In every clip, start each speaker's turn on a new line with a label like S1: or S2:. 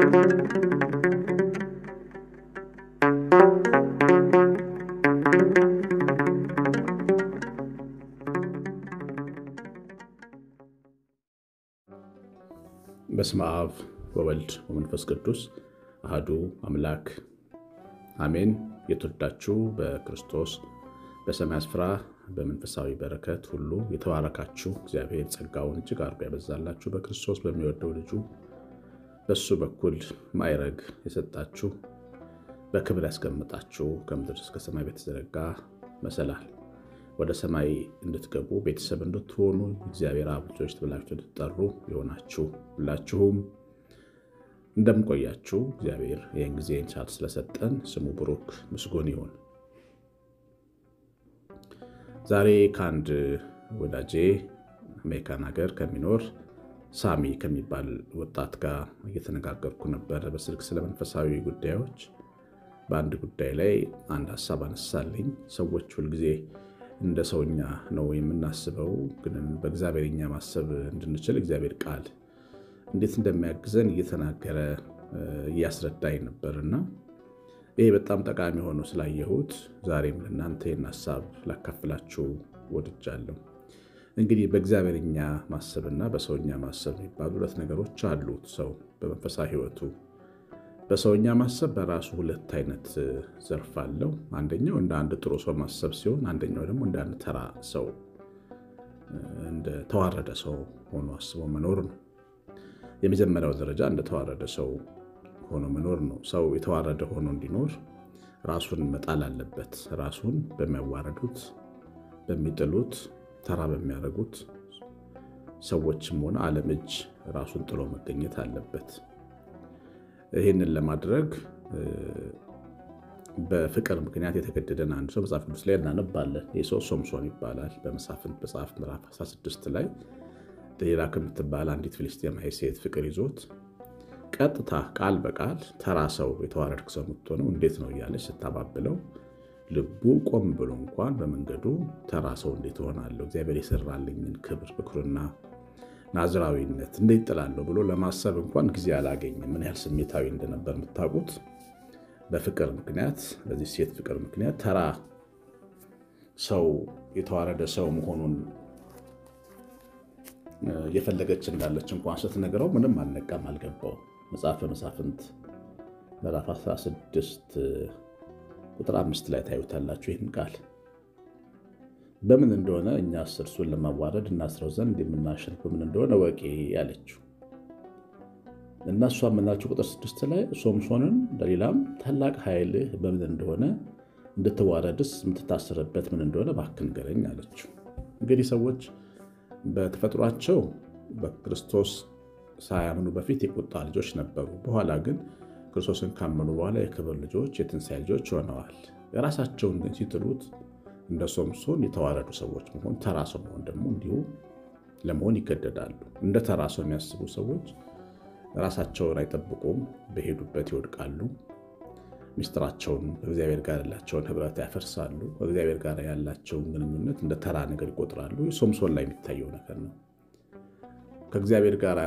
S1: በስመ አብ ወወልድ ወመንፈስ ቅዱስ አህዱ አምላክ አሜን። የተወዳችሁ በክርስቶስ በሰማይ ስፍራ በመንፈሳዊ በረከት ሁሉ የተባረካችሁ እግዚአብሔር ጸጋውን እጅግ አድርጎ ያበዛላችሁ በክርስቶስ በሚወደው ልጁ በሱ በኩል ማዕረግ የሰጣችሁ በክብር ያስቀምጣችሁ ከምድር እስከ ሰማይ በተዘረጋ መሰላል ወደ ሰማይ እንድትገቡ ቤተሰብ እንድትሆኑ እግዚአብሔር አብ ልጆች ብላችሁ እንድትጠሩ የሆናችሁ ሁላችሁም እንደምቆያችሁ እግዚአብሔር ይህን ጊዜ ሰዓት ስለሰጠን ስሙ ብሩክ ምስጉን ይሁን። ዛሬ ከአንድ ወዳጄ አሜሪካን ሀገር ከሚኖር ሳሚ ከሚባል ወጣት ጋር እየተነጋገርኩ ነበር በስልክ ስለ መንፈሳዊ ጉዳዮች። በአንድ ጉዳይ ላይ አንድ ሀሳብ አነሳልኝ። ሰዎች ሁልጊዜ እንደ ሰውኛ ነው የምናስበው፣ ግን በእግዚአብሔርኛ ማሰብ እንድንችል እግዚአብሔር ቃል እንዴት እንደሚያግዘን እየተናገረ እያስረዳኝ ነበርና ይሄ በጣም ጠቃሚ ሆኖ ስላየሁት ዛሬም ለእናንተ ይህን ሀሳብ ላካፍላችሁ ወድጃለሁ። እንግዲህ በእግዚአብሔርኛ ማሰብና በሰውኛ ማሰብ የሚባሉ ሁለት ነገሮች አሉት። ሰው በመንፈሳዊ ሕይወቱ በሰውኛ ማሰብ በራሱ ሁለት አይነት ዘርፍ አለው። አንደኛው እንደ አንድ ጥሩ ሰው ማሰብ ሲሆን፣ አንደኛው ደግሞ እንደ አንድ ተራ ሰው እንደ ተዋረደ ሰው ሆኖ አስቦ መኖር ነው። የመጀመሪያው ደረጃ እንደ ተዋረደ ሰው ሆኖ መኖር ነው። ሰው የተዋረደ ሆኖ እንዲኖር ራሱን መጣል አለበት። ራሱን በሚያዋረዱት፣ በሚጥሉት፣ ተራ በሚያደርጉት ሰዎችም ሆነ ዓለም እጅ ራሱን ጥሎ መገኘት አለበት። ይህንን ለማድረግ በፍቅር ምክንያት የተገደደን አንድ ሰው መጽሐፍ ቅዱስ ላይ እናነባለን። ይህ ሰው ሶምሶን ይባላል። በመሳፍንት መጽሐፍ ምዕራፍ 16 ላይ ደሊላ ከምትባል አንዲት ፍልስጤማዊ ሴት ፍቅር ይዞት ቀጥታ ቃል በቃል ተራ ሰው የተዋረድክ ሰው የምትሆነው እንዴት ነው እያለች ስታባብለው ልቡ ቆም ብሎ እንኳን በመንገዱ ተራ ሰው እንዴት እሆናለሁ እግዚአብሔር የሰራልኝን ክብር ብኩርና ናዝራዊነት እንዴት ጥላለሁ ብሎ ለማሰብ እንኳን ጊዜ አላገኝም። ምን ያህል ስሜታዊ እንደነበር የምታውቁት በፍቅር ምክንያት በዚህ ሴት ፍቅር ምክንያት ተራ ሰው የተዋረደ ሰው መሆኑን እየፈለገች እንዳለች እንኳን ስትነግረው ምንም አልነቃም፣ አልገባው። መጽሐፈ መሳፍንት ምዕራፍ 16 ቁጥር አምስት ላይ ታዩታላችሁ ይህን ቃል በምን እንደሆነ እኛ እርሱን ለማዋረድ እናስረው ዘንድ የምናሸንፍ በምን እንደሆነ ወቂ ያለችው እና እሷ የምናቸው ቁጥር ስድስት ላይ ሶምሶንን ደሊላም ታላቅ ኃይልህ በምን እንደሆነ እንድትዋረድስ የምትታሰርበት ምን እንደሆነ እባክህ ንገረኝ አለችው። እንግዲህ ሰዎች በተፈጥሯቸው በክርስቶስ ሳያምኑ በፊት የቁጣ ልጆች ነበሩ። በኋላ ግን ክርስቶስን ካመኑ በኋላ የክብር ልጆች፣ የትንሣኤ ልጆች ሆነዋል። የራሳቸውን ግን ሲጥሉት እንደ ሶምሶን የተዋረዱ ሰዎች መሆን ተራ ሰው መሆን ደግሞ እንዲሁ ለመሆን ይገደዳሉ። እንደ ተራ ሰው የሚያስቡ ሰዎች ራሳቸውን አይጠብቁም፣ በሄዱበት ይወድቃሉ። ሚስጥራቸውን ከእግዚአብሔር ጋር ያላቸውን ህብረት ያፈርሳሉ። ከእግዚአብሔር ጋር ያላቸውን ግንኙነት እንደ ተራ ነገር ይቆጥራሉ። ሶምሶን ላይ የሚታየው ነገር ነው። ከእግዚአብሔር ጋር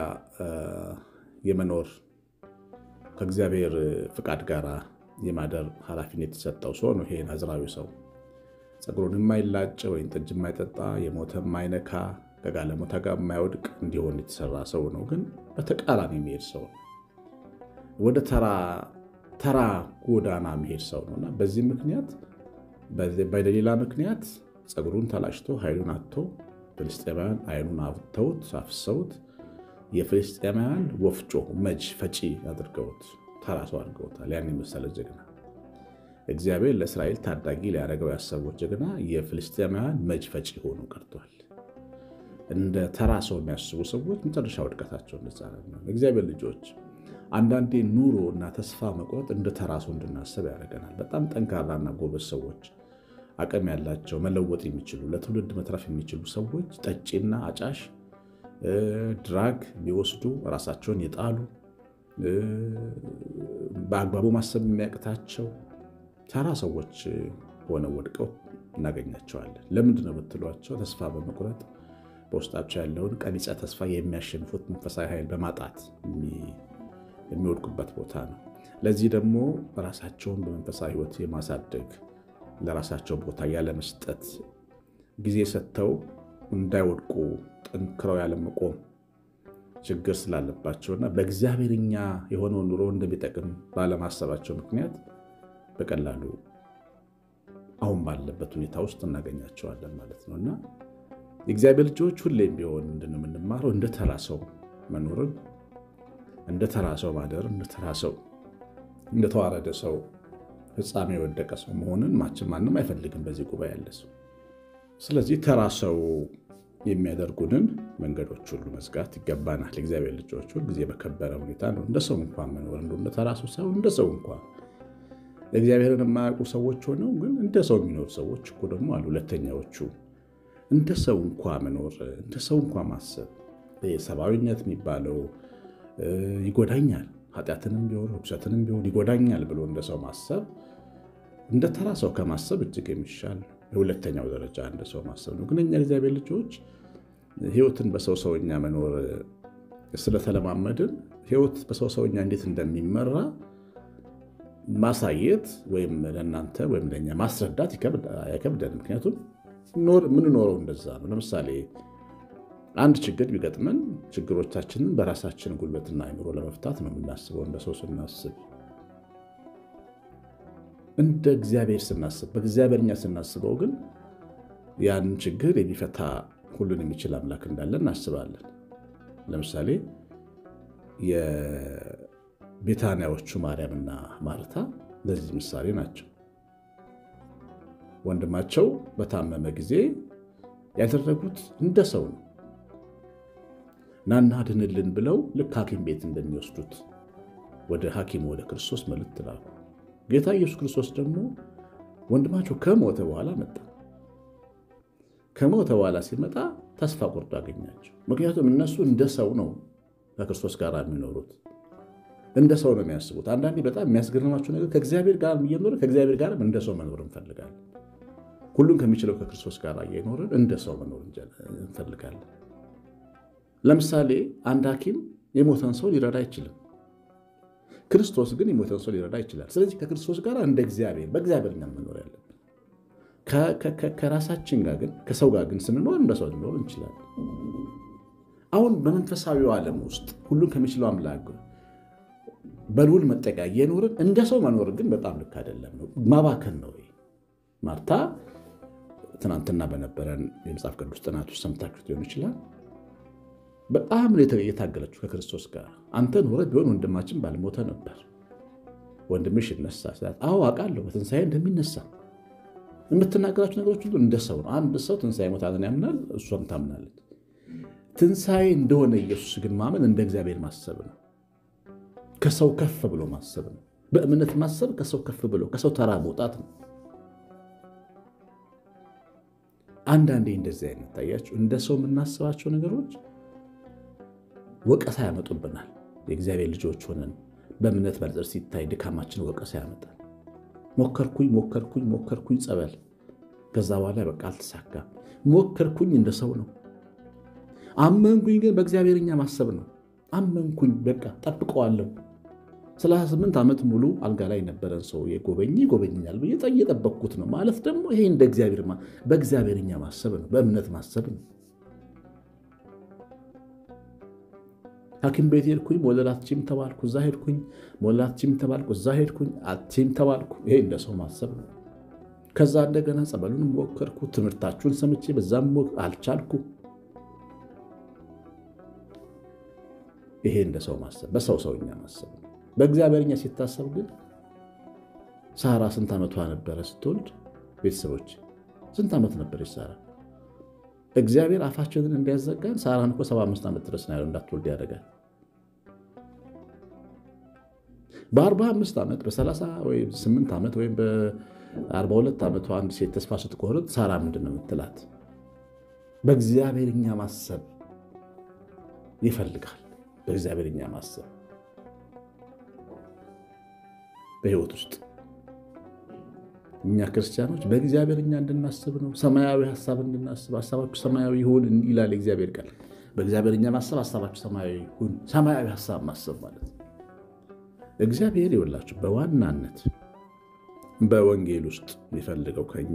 S1: የመኖር ከእግዚአብሔር ፍቃድ ጋር የማደር ኃላፊነት የተሰጠው ሰው ነው። ይሄ ናዝራዊ ሰው ፀጉሩን የማይላጭ ወይም ጠጅ የማይጠጣ የሞተ የማይነካ ከጋለሞታ ጋር የማይወድቅ እንዲሆን የተሰራ ሰው ነው። ግን በተቃራኒ የሚሄድ ሰው ነው። ወደ ተራ ጎዳና የሚሄድ ሰው ነው እና በዚህ ምክንያት በደሊላ ምክንያት ፀጉሩን ተላጭቶ ኃይሉን አጥቶ ፍልስጤማውያን አይኑን አብተውት አፍሰውት የፍልስጤማውያን ወፍጮ መጅ ፈጪ አድርገውት ተራ ሰው አድርገውታል። ያን የመሰለ ጀግና እግዚአብሔር ለእስራኤል ታዳጊ ሊያደርገው ያሰቡት ጀግና የፍልስጤማውያን መጅ ፈጪ ሆኖ ቀርቷል። እንደ ተራ ሰው የሚያስቡ ሰዎች መጨረሻ ውድቀታቸው እንደዛ ነው። እግዚአብሔር ልጆች አንዳንዴ ኑሮ እና ተስፋ መቁረጥ እንደ ተራ ሰው እንድናስብ ያደርገናል። በጣም ጠንካራና ጎበዝ ሰዎች፣ አቅም ያላቸው መለወጥ የሚችሉ ለትውልድ መትረፍ የሚችሉ ሰዎች ጠጪና አጫሽ ድራግ ቢወስዱ ራሳቸውን የጣሉ በአግባቡ ማሰብ የሚያቅታቸው ተራ ሰዎች ሆነው ወድቀው እናገኛቸዋለን። ለምንድን ነው ብትሏቸው ተስፋ በመቁረጥ በውስጣቸው ያለውን ቀቢጸ ተስፋ የሚያሸንፉት መንፈሳዊ ኃይል በማጣት የሚወድቁበት ቦታ ነው። ለዚህ ደግሞ ራሳቸውን በመንፈሳዊ ሕይወት የማሳደግ ለራሳቸው ቦታ ያለመስጠት ጊዜ ሰጥተው እንዳይወድቁ ጠንክረው ያለመቆም ችግር ስላለባቸውና በእግዚአብሔርኛ የሆነው ኑሮ እንደሚጠቅም ባለማሰባቸው ምክንያት በቀላሉ አሁን ባለበት ሁኔታ ውስጥ እናገኛቸዋለን ማለት ነው እና የእግዚአብሔር ልጆች ሁሌም ቢሆን ምንድን ነው የምንማረው? እንደ ተራ ሰው መኖርን፣ እንደ ተራ ሰው ማደርን፣ እንደ ተራ ሰው እንደተዋረደ ሰው ፍጻሜ የወደቀ ሰው መሆንን ማችን ማንም አይፈልግም በዚህ ጉባኤ ያለ ሰው። ስለዚህ ተራ ሰው የሚያደርጉንን መንገዶች ሁሉ መዝጋት ይገባናል። የእግዚአብሔር ልጆች ሁል ጊዜ በከበረ ሁኔታ ነው እንደ ሰው እንኳን መኖር እንደ ተራ ሰው ሳይሆን እንደ ሰው እንኳን እግዚአብሔርን የማያውቁ ሰዎች ሆነው ግን እንደ ሰው የሚኖሩ ሰዎች እኮ ደግሞ አሉ። ሁለተኛዎቹ እንደ ሰው እንኳ መኖር እንደ ሰው እንኳ ማሰብ ሰብአዊነት የሚባለው ይጎዳኛል፣ ኃጢአትንም ቢሆን ርኩሰትንም ቢሆን ይጎዳኛል ብሎ እንደ ሰው ማሰብ እንደ ተራ ሰው ከማሰብ እጅግ የሚሻል የሁለተኛው ደረጃ እንደ ሰው ማሰብ ነው። ግን እኛ እግዚአብሔር ልጆች ሕይወትን በሰው ሰውኛ መኖር ስለተለማመድን ሕይወት በሰው ሰውኛ እንዴት እንደሚመራ ማሳየት ወይም ለእናንተ ወይም ለእኛ ማስረዳት አይከብደን። ምክንያቱም የምንኖረው እንደዛ ነው። ለምሳሌ አንድ ችግር ቢገጥመን ችግሮቻችንን በራሳችን ጉልበትና አይምሮ ለመፍታት ነው የምናስበው። እንደ ሰው ስናስብ፣ እንደ እግዚአብሔር ስናስብ፣ በእግዚአብሔርኛ ስናስበው ግን ያንን ችግር የሚፈታ ሁሉን የሚችል አምላክ እንዳለ እናስባለን። ለምሳሌ የቤታንያዎቹ ማርያምና ማርታ ለዚህ ምሳሌ ናቸው። ወንድማቸው በታመመ ጊዜ ያደረጉት እንደ ሰው ነው። ናና ድንልን ብለው ልክ ሐኪም ቤት እንደሚወስዱት ወደ ሐኪሙ ወደ ክርስቶስ መልእክት ላኩ። ጌታ ኢየሱስ ክርስቶስ ደግሞ ወንድማቸው ከሞተ በኋላ መጣ። ከሞተ በኋላ ሲመጣ ተስፋ ቆርጦ አገኛቸው። ምክንያቱም እነሱ እንደ ሰው ነው ከክርስቶስ ጋር የሚኖሩት፣ እንደ ሰው ነው የሚያስቡት። አንዳንዴ በጣም የሚያስገርማቸው ነገር ከእግዚአብሔር ጋር እየኖረ ከእግዚአብሔር ጋርም እንደ ሰው መኖር እንፈልጋለን። ሁሉን ከሚችለው ከክርስቶስ ጋር እየኖርን እንደ ሰው መኖር እንፈልጋለን። ለምሳሌ አንድ ሐኪም የሞተን ሰው ሊረዳ አይችልም። ክርስቶስ ግን የሞተን ሰው ሊረዳ ይችላል። ስለዚህ ከክርስቶስ ጋር እንደ እግዚአብሔር በእግዚአብሔርኛ መኖር ያለብን። ከራሳችን ጋር ግን ከሰው ጋር ግን ስንኖር እንደ ሰው ልኖር እንችላለን። አሁን በመንፈሳዊው ዓለም ውስጥ ሁሉን ከሚችለው አምላክ በልዑል መጠቂያ እየኖርን እንደ ሰው መኖር ግን በጣም ልክ አይደለም፣ ነው ማባከን ነው። ማርታ ትናንትና በነበረን የመጽሐፍ ቅዱስ ጥናት ውስጥ ሰምታችሁት ሊሆን ይችላል። በጣም የታገለችው ከክርስቶስ ጋር አንተ ኖረ ቢሆን ወንድማችን ባልሞተ ነበር፣ ወንድምሽ ይነሳ ስላት፣ አዎ አውቃለሁ በትንሣኤ እንደሚነሳ የምትናገራቸው ነገሮች ሁሉ እንደ ሰው ነው። አንድ ሰው ትንሣኤ ሞታትን ያምናል፣ እሷም ታምናለች። ትንሣኤ እንደሆነ ኢየሱስ ግን ማመን እንደ እግዚአብሔር ማሰብ ነው። ከሰው ከፍ ብሎ ማሰብ ነው። በእምነት ማሰብ ከሰው ከፍ ብሎ ከሰው ተራ መውጣት ነው። አንዳንዴ እንደዚህ አይነት ታያችሁ፣ እንደ ሰው የምናስባቸው ነገሮች ወቀሳ ያመጡብናል። የእግዚአብሔር ልጆች ሆነን በእምነት መነጽር ሲታይ ድካማችን ወቀሳ ያመጣል። ሞከርኩኝ ሞከርኩኝ ሞከርኩኝ ጸበል፣ ከዛ በኋላ በቃ አልተሳካም። ሞከርኩኝ እንደ ሰው ነው። አመንኩኝ ግን በእግዚአብሔርኛ ማሰብ ነው። አመንኩኝ በቃ ጠብቀዋለሁ። ሰላሳ ስምንት ዓመት ሙሉ አልጋ ላይ የነበረን ሰው የጎበኝ ይጎበኛል ብዬ እየጠበቅኩት ነው ማለት ደግሞ ይሄ እንደ እግዚአብሔር በእግዚአብሔርኛ ማሰብ ነው፣ በእምነት ማሰብ ነው። ሐኪም ቤት ሄድኩኝ መውለድ አትችይም ተባልኩ፣ እዛ ሄድኩኝ። መውለድ አትችይም ተባልኩ፣ እዛ ሄድኩኝ። አትችይም ተባልኩ። ይሄ እንደ ሰው ማሰብ ነው። ከዛ እንደገና ጸበሉን ሞከርኩ፣ ትምህርታችሁን ሰምቼ በዛም አልቻልኩ። ይሄ እንደ ሰው ማሰብ በሰው ሰውኛ ማሰብ ነው። በእግዚአብሔርኛ ሲታሰብ ግን ሳራ ስንት ዓመቷ ነበረ ስትወልድ? ቤተሰቦች ስንት ዓመት ነበረች ሳራ? እግዚአብሔር አፋችንን እንዲያዘጋን ሳራን እኮ 75 ዓመት ድረስ ነው እንዳትወልድ ያደርጋል። በ45 ዓመት በ38 ዓመት ወይም በ42 ዓመቷ አንድ ሴት ተስፋ ስትቆርጥ ሳራ ምንድን ነው የምትላት? በእግዚአብሔርኛ ማሰብ ይፈልጋል። በእግዚአብሔርኛ ማሰብ በሕይወት ውስጥ እኛ ክርስቲያኖች በእግዚአብሔርኛ እንድናስብ ነው። ሰማያዊ ሀሳብ እንድናስብ ሀሳባችሁ ሰማያዊ ይሁን ይላል እግዚአብሔር ቃል። በእግዚአብሔርኛ ማሰብ ሀሳባችሁ ሰማያዊ ይሁን። ሰማያዊ ሀሳብ ማሰብ ማለት ነው። እግዚአብሔር ይወላችሁ በዋናነት በወንጌል ውስጥ የሚፈልገው ከኛ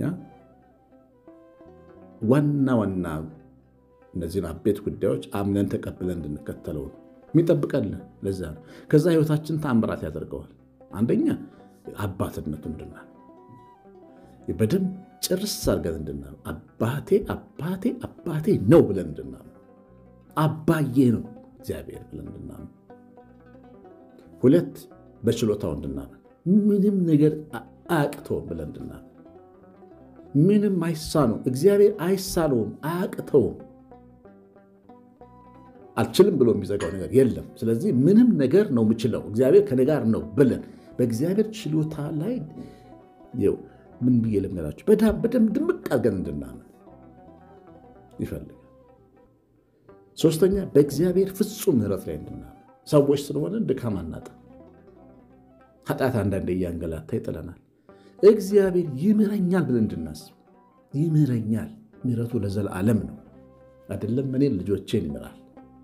S1: ዋና ዋና እነዚህን አቤት ጉዳዮች አምነን ተቀብለን እንድንከተለው ነው የሚጠብቀልን። ለዛ ነው ከዛ ህይወታችን ተአምራት ያደርገዋል። አንደኛ አባትነቱ እንድናል በደንብ ጭርስ አድርገን እንድናል አባቴ አባቴ አባቴ ነው ብለን እንድናል አባዬ ነው እግዚአብሔር ብለን እንድናምን። ሁለት በችሎታው እንድናምን ምንም ነገር አያቅተውም ብለን እንድናምን ምንም አይሳነው እግዚአብሔር አይሳነውም አያቅተውም አልችልም ብሎ የሚዘጋው ነገር የለም። ስለዚህ ምንም ነገር ነው የምችለው እግዚአብሔር ከኔ ጋር ነው ብለን በእግዚአብሔር ችሎታ ላይ ምን ብዬ ልንገራችሁ በደንብ ድምቅ አድርገን እንድናምን ይፈልጋል። ሶስተኛ በእግዚአብሔር ፍጹም ምሕረት ላይ እንድናምን ሰዎች ስለሆነ ድካም አናጣም። ኃጢአት አንዳንዴ እያንገላታ ይጥለናል። እግዚአብሔር ይምረኛል ብለን እንድናስብ ይምረኛል። ምሕረቱ ለዘላለም ነው አይደለም። እኔን ልጆቼን ይምራል።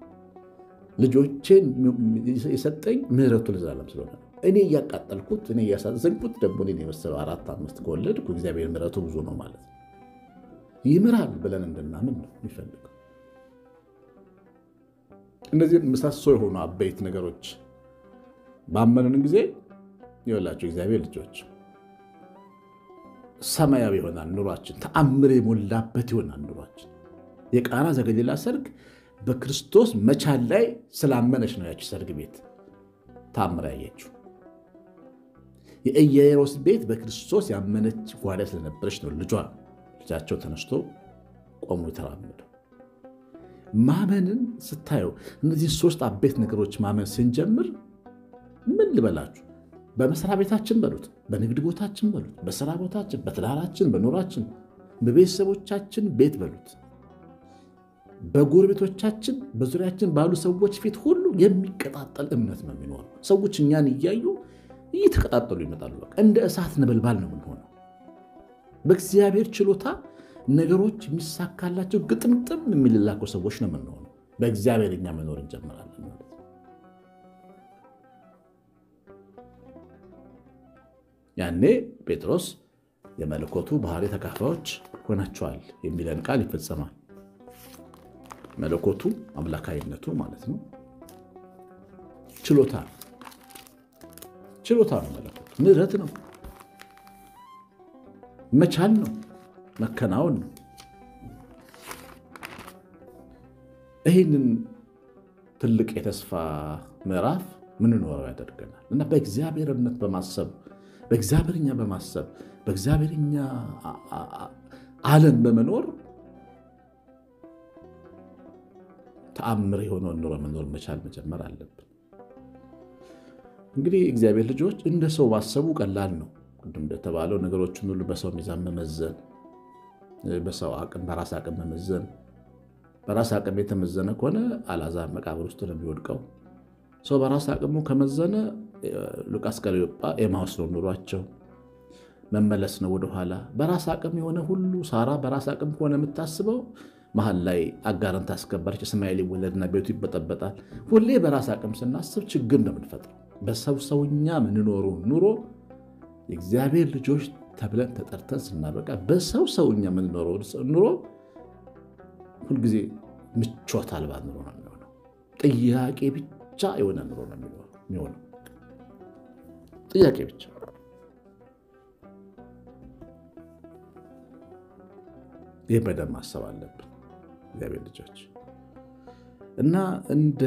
S1: ልጆቼን የሰጠኝ ምሕረቱ ለዘላለም ስለሆነ እኔ እያቃጠልኩት እኔ እያሳዘንኩት ደግሞ እኔን የመሰለው አራት አምስት ከወለድኩ እግዚአብሔር ምሕረቱ ብዙ ነው ማለት ነው። ይምራል ብለን እንድናምን ነው የሚፈልገው። እነዚህ ምሰሶ የሆኑ አበይት ነገሮች ባመንን ጊዜ ይወላቸው እግዚአብሔር ልጆች ሰማያዊ ይሆናል ኑሯችን፣ ተአምር የሞላበት ይሆናል ኑሯችን። የቃና ዘገሊላ ሰርግ በክርስቶስ መቻል ላይ ስላመነች ነው ያቺ ሰርግ ቤት ተአምር ያየችው። የኢያኢሮስ ቤት በክርስቶስ ያመነች ጓዳ ስለነበረች ነው ልጇ ልጃቸው ተነስቶ ቆሞ የተራመደው። ማመንን ስታየው እነዚህ ሶስት አቤት ነገሮች ማመን ስንጀምር ምን ልበላችሁ፣ በመስሪያ ቤታችን በሉት፣ በንግድ ቦታችን በሉት፣ በስራ ቦታችን፣ በትዳራችን፣ በኑራችን፣ በቤተሰቦቻችን ቤት በሉት፣ በጎረቤቶቻችን፣ በዙሪያችን ባሉ ሰዎች ፊት ሁሉ የሚቀጣጠል እምነት ነው የሚኖረው። ሰዎች እኛን እያዩ እየተቀጣጠሉ ይመጣሉ። በቃ እንደ እሳት ነበልባል ነው የምንሆነው። በእግዚአብሔር ችሎታ ነገሮች የሚሳካላቸው ግጥምጥም የሚልላቸው ሰዎች ነው የምንሆነው። በእግዚአብሔር እኛ መኖር እንጀምራለን ማለት ነው። ያኔ ጴጥሮስ የመለኮቱ ባህሪ ተካፋዮች ሆናቸዋል የሚለን ቃል ይፈጸማል። መለኮቱ አምላካዊነቱ ማለት ነው። ችሎታ ነው። ችሎታ ነው። መለኮቱ ምሕረት ነው። መቻል ነው። መከናወን ነው። ይህንን ትልቅ የተስፋ ምዕራፍ ምንኖረው ያደርገናል እና በእግዚአብሔርነት በማሰብ በእግዚአብሔርኛ በማሰብ በእግዚአብሔርኛ ዓለም በመኖር ተአምር የሆነውን ኑሮ መኖር መቻል መጀመር አለብን። እንግዲህ እግዚአብሔር ልጆች እንደ ሰው ማሰቡ ቀላል ነው። ቅድም እንደተባለው ነገሮችን ሁሉ በሰው ሚዛን መመዘን፣ በሰው አቅም በራስ አቅም መመዘን። በራስ አቅም የተመዘነ ከሆነ አልዓዛር መቃብር ውስጥ ነው የሚወድቀው። ሰው በራስ አቅሙ ከመዘነ ሉቃስ ቀለዮጳ ኤማሁስ ነው ኑሯቸው፣ መመለስ ነው ወደኋላ። በራስ አቅም የሆነ ሁሉ ሳራ በራስ አቅም ከሆነ የምታስበው መሀል ላይ አጋርን ታስከበረች፣ እስማኤል ይወለድና ቤቱ ይበጠበጣል። ሁሌ በራስ አቅም ስናስብ ችግር ነው የምንፈጥረው። በሰው ሰውኛ ምንኖሩ ኑሮ የእግዚአብሔር ልጆች ተብለን ተጠርተን ስናበቃ በሰው ሰውኛ የምንኖረው ኑሮ ሁልጊዜ ምቾት አልባ ኑሮ ነው የሚሆነው። ጥያቄ ብቻ የሆነ ኑሮ ነው የሚሆነው። ጥያቄ ብቻ። ይህ በደንብ ማሰብ አለብን እግዚአብሔር ልጆች እና እንደ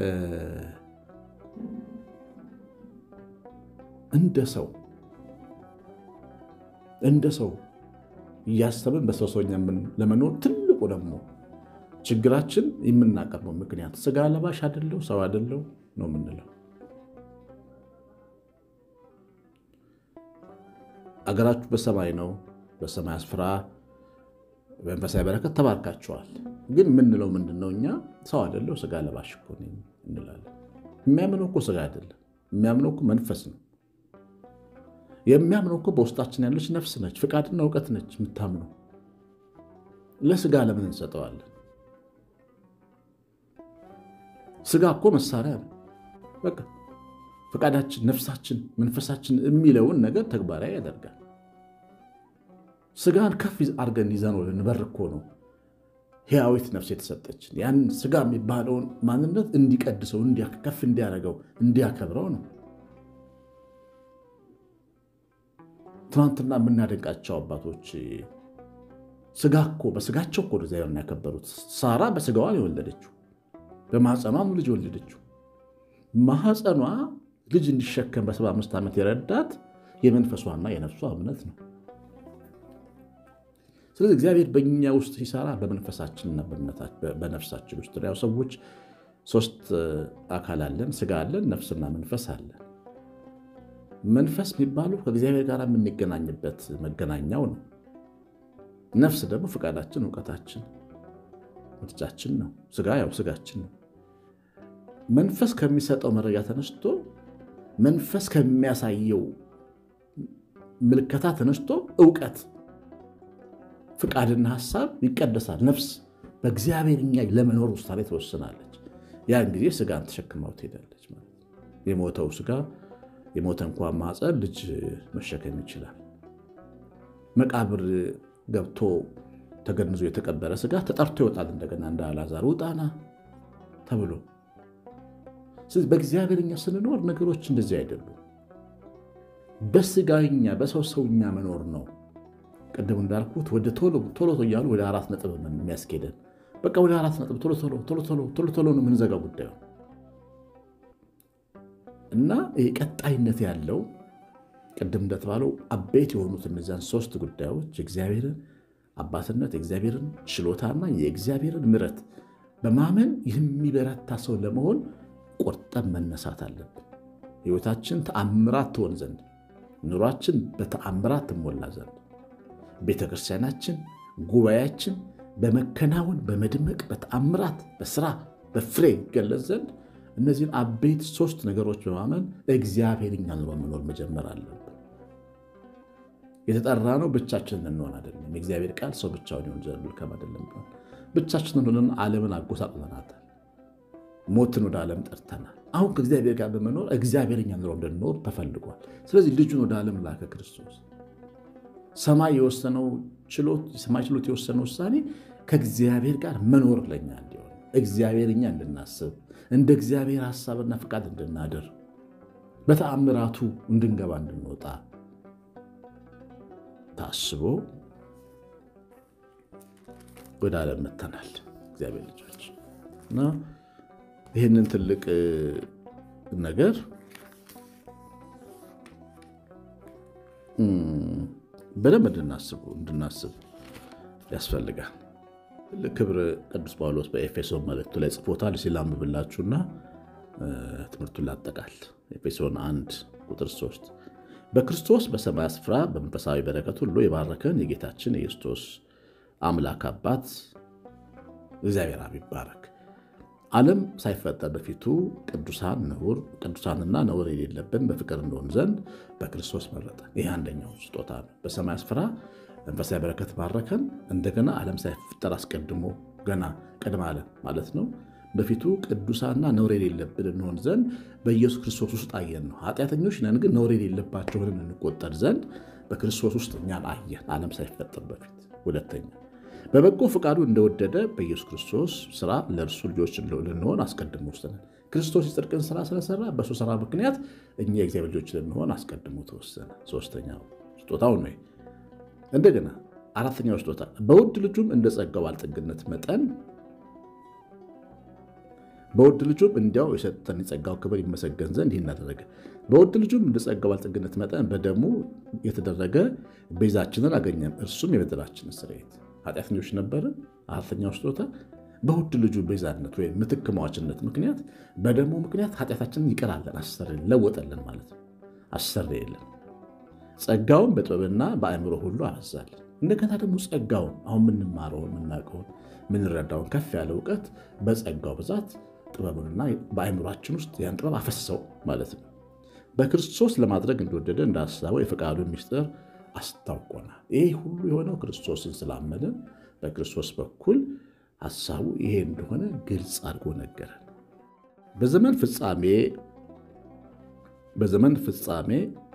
S1: እንደ ሰው እንደ ሰው እያሰብን በሰው ሰውኛ ለመኖር ትልቁ ደግሞ ችግራችን የምናቀርበው ምክንያት ስጋ ለባሽ አደለው ሰው አደለው ነው የምንለው። አገራችሁ በሰማይ ነው፣ በሰማይ ስፍራ መንፈሳዊ በረከት ተባርካችኋል። ግን የምንለው ምንድን ነው? እኛ ሰው አደለው ስጋ ለባሽ እኮ ነኝ እንላለን። የሚያምነው እኮ ስጋ አይደለም፣ የሚያምነው እኮ መንፈስ ነው። የሚያምነው እኮ በውስጣችን ያለች ነፍስ ነች፣ ፍቃድና እውቀት ነች የምታምነው። ለስጋ ለምን እንሰጠዋለን? ስጋ እኮ መሳሪያ ነው። በቃ ፈቃዳችን፣ ነፍሳችን፣ መንፈሳችን የሚለውን ነገር ተግባራዊ ያደርጋል። ስጋን ከፍ አድርገን ይዘነው ልንበር እኮ ነው ሕያዊት ነፍስ የተሰጠችን ያን ስጋ የሚባለውን ማንነት እንዲቀድሰው ከፍ እንዲያደርገው እንዲያከብረው ነው። ትናንትና የምናደንቃቸው አባቶች ስጋ እኮ በስጋቸው እኮ እግዚአብሔርን ያከበሩት። ሳራ በስጋዋን የወለደችው በማህፀኗም ልጅ የወለደችው ማህፀኗ ልጅ እንዲሸከም በሰባ አምስት ዓመት የረዳት የመንፈሷና የነፍሷ እምነት ነው። ስለዚህ እግዚአብሔር በእኛ ውስጥ ሲሰራ በመንፈሳችንና በነፍሳችን ውስጥ ያው ሰዎች ሶስት አካል አለን፣ ስጋ አለን፣ ነፍስና መንፈስ አለን። መንፈስ የሚባሉ ከእግዚአብሔር ጋር የምንገናኝበት መገናኛው ነው። ነፍስ ደግሞ ፈቃዳችን፣ እውቀታችን፣ ምርጫችን ነው። ስጋ ያው ስጋችን ነው። መንፈስ ከሚሰጠው መረጃ ተነስቶ መንፈስ ከሚያሳየው ምልከታ ተነስቶ እውቀት ፍቃድና ሀሳብ ይቀደሳል። ነፍስ በእግዚአብሔር እኛ ለመኖር ውሳኔ ትወስናለች። ያን ጊዜ ስጋን ተሸክማው ትሄዳለች ማለት የሞተው ስጋ የሞተ እንኳን ማፀን ልጅ መሸከም ይችላል። መቃብር ገብቶ ተገንዞ የተቀበረ ስጋ ተጠርቶ ይወጣል። እንደገና እንደ አልዓዛር ውጣና ተብሎ ስለዚህ በእግዚአብሔር እኛ ስንኖር ነገሮች እንደዚህ አይደሉም። በስጋኛ በሰው ሰውኛ መኖር ነው። ቅድም እንዳልኩት ወደ ቶሎ ቶሎ እያሉ ወደ አራት ነጥብ የሚያስኬደን በቃ ወደ አራት ነጥብ ቶሎ ቶሎ ቶሎ ቶሎ ቶሎ ቶሎ ነው የምንዘጋው ጉዳዩ እና ቀጣይነት ያለው ቅድም እንደተባለው አበይት የሆኑት እነዚያን ሶስት ጉዳዮች የእግዚአብሔርን አባትነት የእግዚአብሔርን ችሎታና የእግዚአብሔርን ምሕረት በማመን የሚበረታ ሰው ለመሆን ቆርጠን መነሳት አለብን። ሕይወታችን ተአምራት ትሆን ዘንድ ኑሯችን በተአምራት ትሞላ ዘንድ ቤተ ክርስቲያናችን ጉባኤያችን በመከናወን በመድመቅ በተአምራት በስራ በፍሬ ይገለጽ ዘንድ እነዚህን አበይት ሶስት ነገሮች በማመን እግዚአብሔር እኛ ኑሮ መኖር መጀመር አለብን። የተጠራ ነው ብቻችንን እንሆን አይደለም። የእግዚአብሔር ቃል ሰው ብቻውን ይሆን ዘንድ መልካም አይደለም። ብቻችንን ሆነን ዓለምን አጎሳቅለናታል። ሞትን ወደ ዓለም ጠርተናል። አሁን ከእግዚአብሔር ጋር በመኖር እግዚአብሔር እኛ ኑሮ እንድንኖር ተፈልጓል። ስለዚህ ልጁን ወደ ዓለም ላከ ክርስቶስ ሰማይ የወሰነው ችሎት ሰማይ ችሎት የወሰነው ውሳኔ ከእግዚአብሔር ጋር መኖር ለኛ እንዲሆን እግዚአብሔር እኛ እንድናስብ እንደ እግዚአብሔር ሐሳብና ፍቃድ እንድናድር በተአምራቱ እንድንገባ እንድንወጣ ታስቦ ወደ ዓለም መተናል እግዚአብሔር ልጆች እና ይህንን ትልቅ ነገር በደንብ እንድናስቡ እንድናስብ ያስፈልጋል። ትልቅ ክብር ቅዱስ ጳውሎስ በኤፌሶን መልእክቱ ላይ ጽፎታል። ሲላምብላችሁና ትምህርቱን ላጠቃል። ኤፌሶን 1 ቁጥር 3 በክርስቶስ በሰማይ ስፍራ በመንፈሳዊ በረከት ሁሉ የባረከን የጌታችን የክርስቶስ አምላክ አባት እግዚአብሔር አብ ይባረክ። ዓለም ሳይፈጠር በፊቱ ቅዱሳን ነውር ቅዱሳንና ነውር የሌለብን በፍቅር እንደሆን ዘንድ በክርስቶስ መረጠን። ይህ አንደኛው ስጦታ ነው። በሰማይ ስፍራ መንፈሳዊ በረከት ባረከን። እንደገና ዓለም ሳይፈጠር አስቀድሞ ገና ቅድመ ዓለም ማለት ነው በፊቱ ቅዱሳንና ነውር የሌለብን እንሆን ዘንድ በኢየሱስ ክርስቶስ ውስጥ አየን ነው። ኃጢአተኞች ነን፣ ግን ነውር የሌለባቸው ሆነን እንቆጠር ዘንድ በክርስቶስ ውስጥ እኛን አየን፣ ዓለም ሳይፈጠር በፊት። ሁለተኛ በበጎ ፈቃዱ እንደወደደ በኢየሱስ ክርስቶስ ስራ ለእርሱ ልጆች ልንሆን አስቀድሞ ወሰነን። ክርስቶስ የጽድቅን ስራ ስለሰራ በእሱ ስራ ምክንያት እኛ የእግዚአብሔር ልጆች ልንሆን አስቀድሞ ተወሰነ። ሶስተኛው ስጦታው ነው። እንደገና አራተኛው ስጦታ በውድ ልጁም እንደ ጸጋው ባለጠግነት መጠን በውድ ልጁም እንዲያው የሰጠን የጸጋው ክብር ይመሰገን ዘንድ ይህን አደረገ። በውድ ልጁም እንደ ጸጋው ባለጠግነት መጠን በደሙ የተደረገ ቤዛችንን አገኘን፣ እርሱም የበደላችንን ስርየት። ኃጢአተኞች ነበርን። አራተኛው ስጦታ በውድ ልጁ ቤዛነት ወይም ምትክ መዋችነት ምክንያት በደሙ ምክንያት ኃጢአታችንን ይቀራለን፣ አሰረን፣ ለወጠልን ማለት ነው። አሰረየልን። ጸጋውን በጥበብና በአእምሮ ሁሉ አበዛልን። እንደገና ደግሞ ጸጋውን አሁን የምንማረውን የምናውቀውን የምንረዳውን ከፍ ያለ እውቀት በጸጋው ብዛት ጥበቡንና በአእምሯችን ውስጥ ያን ጥበብ አፈሰሰው ማለት ነው። በክርስቶስ ለማድረግ እንደወደደ እንዳሳበው የፈቃዱ ምስጢር አስታውቆናል። ይህ ሁሉ የሆነው ክርስቶስን ስላመንን በክርስቶስ በኩል ሀሳቡ ይሄ እንደሆነ ግልጽ አድርጎ ነገረን። በዘመን ፍጻሜ በዘመን ፍጻሜ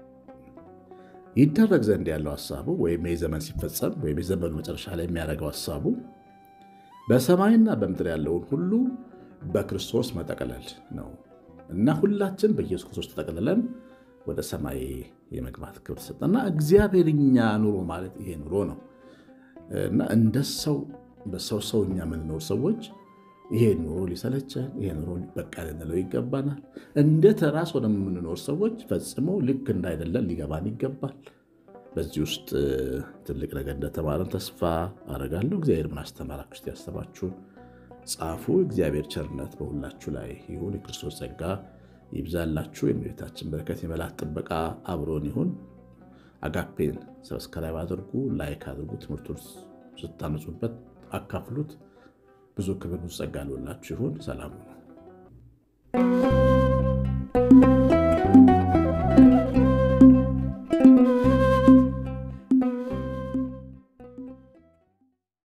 S1: ይደረግ ዘንድ ያለው ሀሳቡ ወይም ይህ ዘመን ሲፈጸም ወይም የዘመኑ መጨረሻ ላይ የሚያደርገው ሀሳቡ በሰማይና በምድር ያለውን ሁሉ በክርስቶስ መጠቅለል ነው እና ሁላችን በኢየሱስ ክርስቶስ ተጠቅልለን ወደ ሰማይ የመግባት ክብር ሰጠና እግዚአብሔር እኛ ኑሮ ማለት ይሄ ኑሮ ነው እና እንደ ሰው በሰው ሰው እኛ የምንኖር ሰዎች ይሄ ኑሮ ሊሰለቸን ይሄ ኑሮ በቃ ልንለው ይገባናል። እንደ ተራ ሰው የምንኖር ሰዎች ፈጽሞ ልክ እንዳይደለን ሊገባን ይገባል። በዚህ ውስጥ ትልቅ ነገር እንደተማረን ተስፋ አደርጋለሁ። እግዚአብሔር ምን አስተማራችሁ? እስቲ ያሰባችሁን ጻፉ። እግዚአብሔር ቸርነት በሁላችሁ ላይ ይሁን። የክርስቶስ ጸጋ ይብዛላችሁ። የእመቤታችን በረከት የመላእክት ጥበቃ አብሮን ይሁን። አጋፔን ሰብስክራይብ አድርጉ፣ ላይክ አድርጉ። ትምህርቱን ስታነጹበት አካፍሉት። ብዙ ክብር ጸጋ ልላችሁ ይሁን። ሰላም ነው።